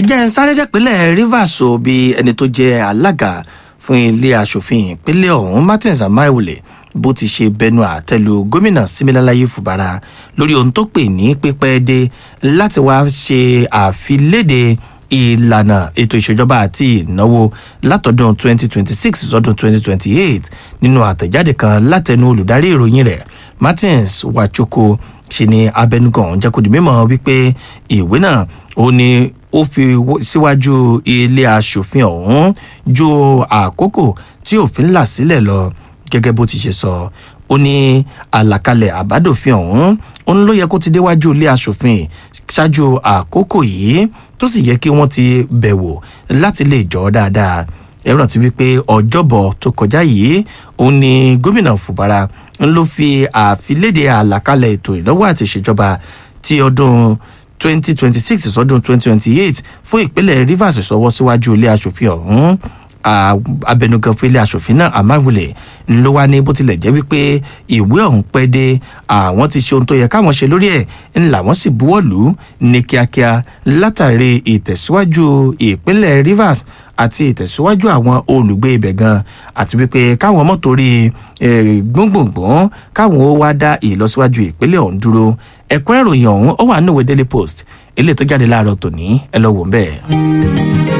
jẹ́ ń sáré dẹ́pẹ́lẹ̀ rivers o bí ẹni tó jẹ́ alága fún ilé asòfin ìpínlẹ̀ ọ̀hún martins amaiwule bó ti ṣe bẹnu àtẹlu gómìnà similalayi fubara lórí ohun tó pè ní pípẹ́ dé láti wá ṣe àfiléde ìlànà ètò ìṣèjọba àti ìnáwó látọdún 2026 sọdún 2028 nínú àtẹ̀jáde kan látẹnu olùdarí ìròyìn rẹ̀ martins wachoko ṣe ni abẹnugan jẹ́ kó di mímọ́ wípé ìwé náà ó ní ó fi síwájú ilé asòfin ọ̀hún ju àkókò tí òfin là sílẹ̀ lọ gẹ́gẹ́ bó ti ṣe sọ ó ní àlàkalẹ̀ àbádòfin ọ̀hún ó ní ló yẹ kó ti déwájú ilé asòfin ṣáájú àkókò yìí tó sì yẹ kí wọ́n ti bẹ̀wò láti lè jọ dáadáa ẹ rántí wípé ọjọ́bọ̀ tó kọjá yìí òun ni gómìnà fubara ń ló fi àfilédè àlàkalẹ̀ ètò ìnáwó àti ìṣèjọba ti ọdún 2026 sọdún 2028 fún ìpínlẹ̀ rivers sọwọ́ síwájú ilé asòfin ọ̀hún abẹnugan fún ilé asòfin náà amáwulẹ̀ ló wá ní bó tilẹ̀ jẹ́ wípé ìwé ọ̀hún pẹ́ dé àwọn ti ṣe ohun tó yẹ káwọn ṣe lórí ẹ̀ ńlá wọn sì buwọ́ lù ú ní kíákíá látàrí ìtẹ̀síwájú ìpínlẹ̀ rivers àti ìtẹ̀síwájú àwọn olùgbé ibẹ̀ gan àti wípé káwọn mọ́tò rí gbóngbòngbòn káwọn ó wá dá ìlọsíwájú ìpínlẹ̀ ọ̀hún dúró ẹ̀kúnrẹ́ròyìn ọ̀hún ó wà níwèé daily post eléyìí tó jáde láàárọ̀ tòní ẹ lọ wò ń bẹ́ẹ̀.